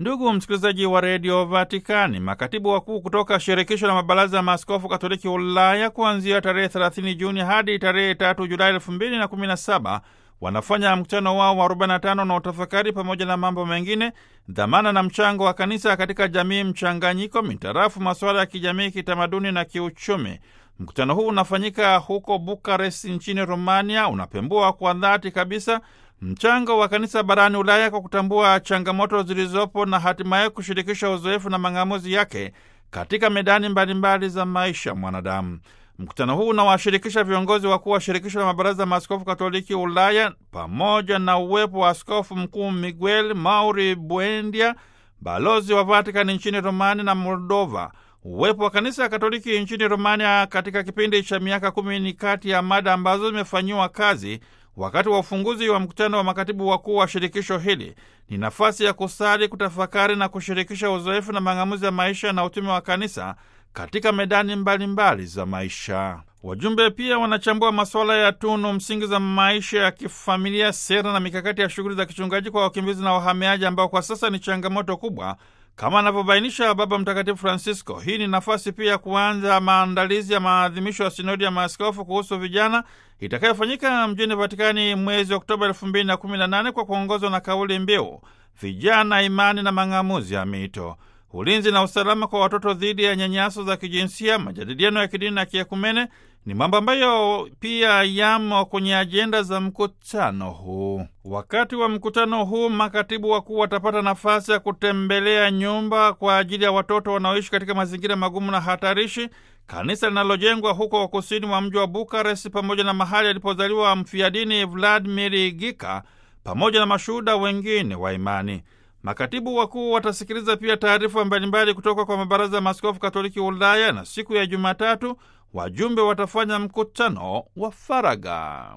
Ndugu msikilizaji wa redio Vatikani, makatibu wakuu kutoka shirikisho la mabaraza ya maaskofu katoliki Ulaya kuanzia tarehe 30 Juni hadi tarehe 3 Julai 2017 wanafanya mkutano wao wa 45 na utafakari pamoja na mambo mengine, dhamana na mchango wa kanisa katika jamii mchanganyiko mitarafu masuala ya kijamii, kitamaduni na kiuchumi. Mkutano huu unafanyika huko Bukarest nchini Romania, unapembua kwa dhati kabisa mchango wa kanisa barani Ulaya kwa kutambua changamoto zilizopo na hatimaye kushirikisha uzoefu na mang'amuzi yake katika medani mbalimbali za maisha mwanadamu. Mkutano huu unawashirikisha viongozi wakuu wa shirikisho la mabaraza ya maaskofu katoliki Ulaya pamoja na uwepo wa askofu mkuu Miguel Mauri Buendia, balozi wa Vatikani nchini Romania na Moldova. Uwepo wa kanisa katoliki nchini Romania katika kipindi cha miaka kumi ni kati ya mada ambazo zimefanyiwa kazi wakati wa ufunguzi wa mkutano wa makatibu wakuu wa shirikisho hili. Ni nafasi ya kusali, kutafakari na kushirikisha uzoefu na mang'amuzi ya maisha na utume wa kanisa katika medani mbalimbali mbali za maisha. Wajumbe pia wanachambua masuala ya tunu msingi za maisha ya kifamilia, sera na mikakati ya shughuli za kichungaji kwa wakimbizi na wahamiaji, ambao kwa sasa ni changamoto kubwa kama anavyobainisha Baba Mtakatifu Francisco. Hii ni nafasi pia ya kuanza maandalizi ya maadhimisho ya sinodi ya maaskofu kuhusu vijana itakayofanyika mjini Vatikani mwezi Oktoba 2018 kwa kuongozwa na kauli mbiu vijana, imani na mang'amuzi ya mito, ulinzi na usalama kwa watoto dhidi ya nyanyaso za kijinsia, majadiliano ya kidini na kiekumene ni mambo ambayo pia yamo kwenye ajenda za mkutano huu. Wakati wa mkutano huu, makatibu wakuu watapata nafasi ya kutembelea nyumba kwa ajili ya watoto wanaoishi katika mazingira magumu na hatarishi, kanisa linalojengwa huko kusini mwa mji wa Bukarest, pamoja na mahali alipozaliwa mfiadini Vladimir Gika, pamoja na mashuhuda wengine wa imani. Makatibu wakuu watasikiliza pia taarifa mbalimbali kutoka kwa mabaraza ya maaskofu katoliki Ulaya, na siku ya Jumatatu wajumbe watafanya mkutano wa faragha.